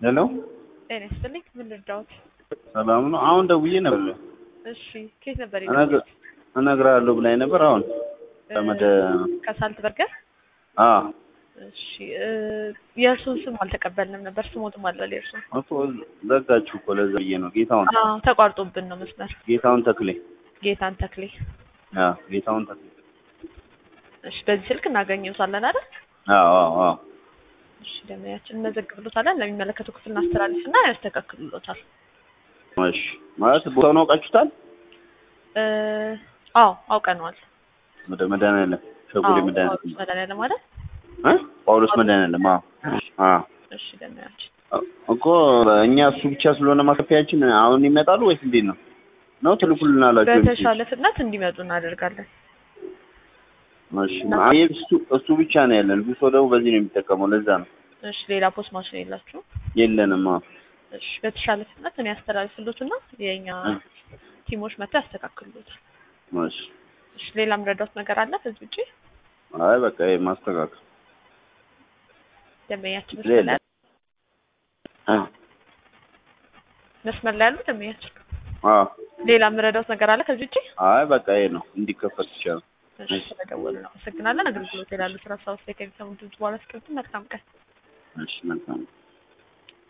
ሄሎ ጤና ይስጥልኝ። ምን ልርዳዎት? ሰላም ነው። አሁን ደውዬ ነበር እሺ፣ ከየት ነበር እነግር- የደወሉት? እነግርሃለሁ ብላኝ ነበር። አሁን ተመደ ከሳልት በርገር። አ እሺ፣ እ፣ የእርሱን ስም አልተቀበልንም ነበር። ስሞትም አለ የእርሱን። እኮ ዘጋችሁ እኮ ለዛ ብዬ ነው። ጌታውን አዎ፣ ተቋርጦብን ነው መስመር። ጌታውን ተክሌ ጌታን ተክሌ። አ ጌታውን ተክሌ እሺ፣ በዚህ ስልክ እናገኘውታለን አይደል? አዎ አዎ አዎ እሺ፣ ደመያችን እንመዘግብሎታለን። ለሚመለከተው ክፍል እናስተላልፍና ያስተካክሉሎታል። እሺ ማለት ቦታውን አውቃችሁታል? እ፣ አዎ አውቀነዋል። ወደ መድኃኒዓለም ሸጎሌ አዎ፣ መድኃኒዓለም ጳውሎስ መድኃኒዓለም አይደል? እ ጳውሎስ መድኃኒዓለም አዎ አዎ እሺ፣ ደመያችን እኮ እኛ እሱ ብቻ ስለሆነ ማከፊያችን አሁን ይመጣሉ ወይስ እንዴት ነው? ነው ትልኩልናላችሁ? በተሻለ ፍጥነት እንዲመጡ እናደርጋለን። እሺ አይ እሱ እሱ ብቻ ነው ያለን። ብዙ ሰው ደግሞ በዚህ ነው የሚጠቀመው። ለዛ ነው እሺ፣ ሌላ ፖስት ማሽን የላችሁም? የለንም። አዎ እሺ በተሻለ ፍጥነት እኔ ያስተላልፍሎትና የኛ እ። ቲሞች መጥተው ያስተካክሉታል። እሺ እሺ ሌላ የምረዳውት ነገር አለ ከዚህ ውጪ? አይ በቃ ይሄ ማስተካከል ደንበኛችን ሌላ መስመር ላይ አ መስመር ላይ ያሉ ደንበኛችን አ ሌላ የምረዳውት ነገር አለ ከዚህ ውጪ? አይ በቃ ይሄ ነው እንዲከፈት ይቻላል። እሺ ስለደወሉ ነው አመሰግናለን። አገልግሎት ይላሉ ስራ ሰው ላይ ከሚሰሙ ድምጽ በኋላ ስክሪፕት መልካም ቀን። እሺ መልካም